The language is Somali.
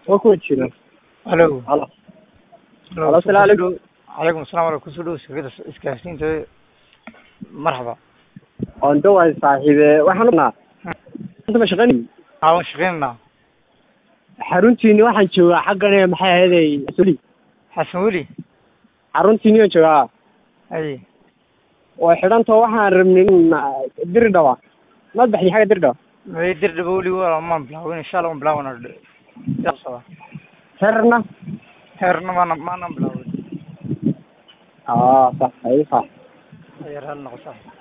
waa kuwa jira halo halo halo Halo, assalaamu calaykum. calaykum assalam wala kusoo dhow shirkadda isgaarsiinta marxaba oon dhawahay saaxiibe waxaan unaa ma shaqayn aawan shaqeynanaa xaruntiini waxaan joogaa xaggan ee maxay ahaydey suli xasan weli xaruntiini aan joogaa ay oo xidhantoo waxaan rabnay in diri dhawa maad baxdi xagga diri dhawa may dirdhaba weli waa maan bilaawin insha allah waan bilaawana socda herna heerna maana maanan bilaawin aa sax ay sax ayar hal noqo sax